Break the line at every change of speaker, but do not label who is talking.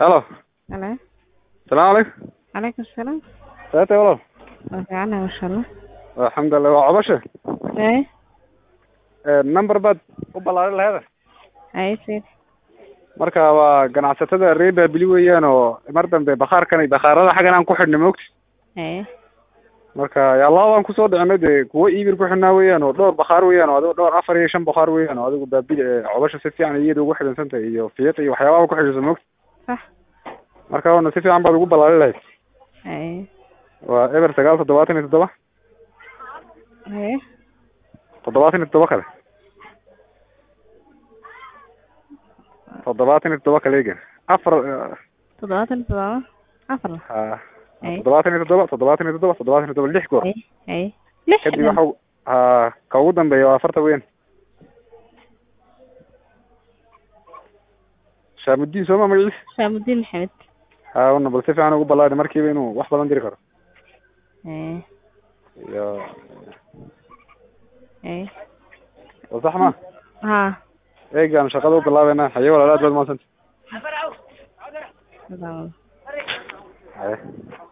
Halo.
Halo.
Salaamu calaykum.
Calaykum salaam.
Saate walaal.
Waa fiicanahay masha Allah.
Alxamdulilah waa cobasha.
Ee,
Ee number baad u ballaarin laheeda.
ay sir.
Marka waa ganacsatada reer Baabili weeyaan oo mar dambe bakhaarkan bakhaarada xagan aan ku xidhnay moogti.
Ee,
Marka yaa labaan kusoo dhicinay dee kuwo iibir ku xidhnaa weeyaan oo dhowr bakhaar weeyaan oo adigu dhowr afar iyo shan bakhaar weeyaan oo adigu Baabili ee cobasha si fiican iyada ugu xidhansan tahay iyo fiiqa iyo waxyaabaha ku xidhiidhsan moogti.
sax.
Marka wana si fiican baad ugu ballaarin lahayd.
Ee,
Waa eber sagaal toddobaatan iyo toddoba
ee,
toddobaatan iyo toddoba kale. toddobaatan iyo toddoba kale eega afar eh,
toddobaatan iyo toddoba. Afar.
ha
Ee,
toddobaatan iyo toddoba toddobaatan iyo toddoba toddobaatan iyo toddoba lix goor
ee, ee. Lix.
kadib waxa u- ha ka ugu dambeeya waa afarta weyn shaamudiin sooma magaciisa
Shaamudiin Maxamed.
ha una bal si fiican ugu ballaadhi markiiba inuu wax badan diri karo
Ee,
iyo
ee.
oo sax ma
Ha.
eegaan shaqada u bilaabeynaa haye walaal aad baad mahadsanta
Salaam.
haye